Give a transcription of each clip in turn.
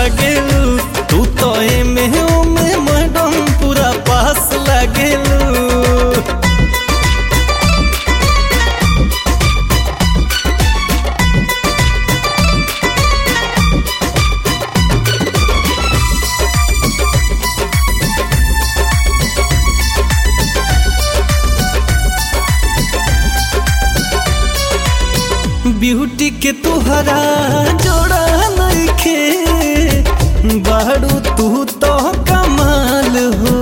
लागेलू तू तो एमे ओमे मैडम पूरा पास लागेलू ब्यूटी के तुहरा जोड़ा नइखे बाड़ू तू तो कमाल हो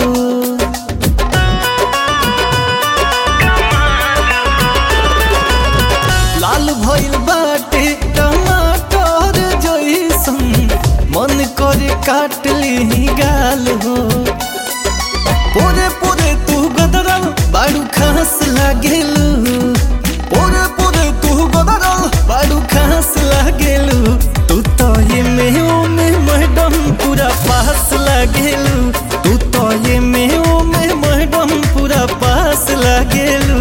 लाल भइल बाटे टमाटर जइसन मन करे काट ली गाल हो पूरे पूरे तू गदरल बाड़ू खास लागेलू पूरे पूरे तू गदरल बाड़ू खास लागेलू तू तो ये में ओ में मैडम पूरा पास लागेलू तू तो ये में ओ में मैडम पूरा पास लागेलू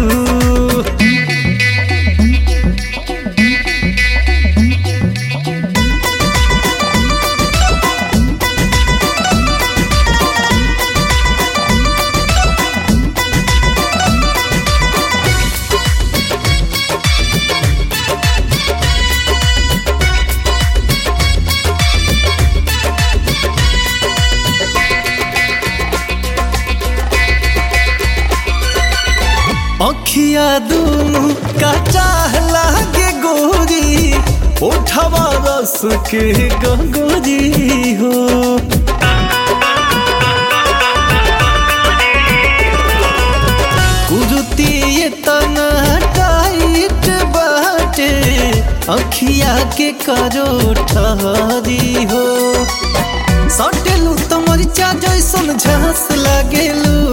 अखिया दूनु का चाह लागे गोरी उठवा रस के गंगोरी हो कुरुती ये तना टाइट बाटे अखिया के करो ठहरी हो सटेलू तो मरिचा जैसन झांस लागेलू